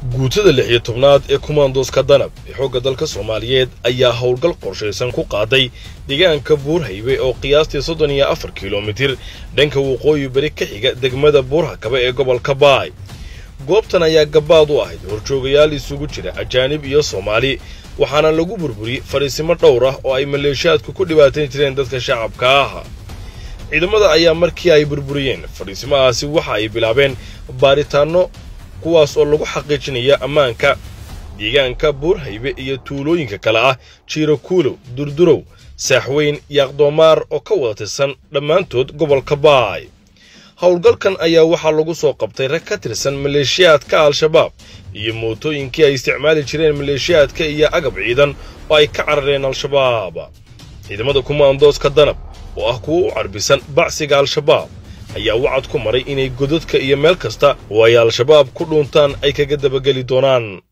guutada lix iyo tobnaad ee kumaandooska danab ee xoogga dalka soomaaliyeed ayaa howlgal qorshaysan ku qaaday deegaanka buurhaybe oo qiyaastii soddon iyo afar kilomitir dhanka waqooyi beri ka xiga degmada buurhakabe ee gobolka baay goobtan ayaa gabaad u ahayd horjoogayaal isugu jira ajaanib iyo soomaali waxaana lagu burburiyey fadhiisimo dhowr ah oo ay maleeshiyaadku ku dhibaatayn jireen dadka shacabka ah ciidamada ayaa markii ay burburiyeen fadhiisimahaasi waxa ay bilaabeen baaritaanno kuwaas oo lagu xaqiijinaya ammaanka deegaanka buurhaybe iyo tuulooyinka kale ah jiiro kuulow durdurow saaxweyn yaaqdoomaar oo ka wada tirsan dhammaantood gobolka baay howlgalkan ayaa waxaa lagu soo qabtay rag ka tirsan maleeshiyaadka al-shabaab iyo mootooyinkii ay isticmaali jireen maleeshiyaadka iyo agab ciidan oo ay ka carareen al-shabaab ciidamada kumaandooska danab oo ah kuwa u carbisan bacsiga al-shabaab ayaa wacad ku maray inay godadka iyo meel kasta oo ay al-shabaab ku dhuuntaan ay kaga dabageli doonaan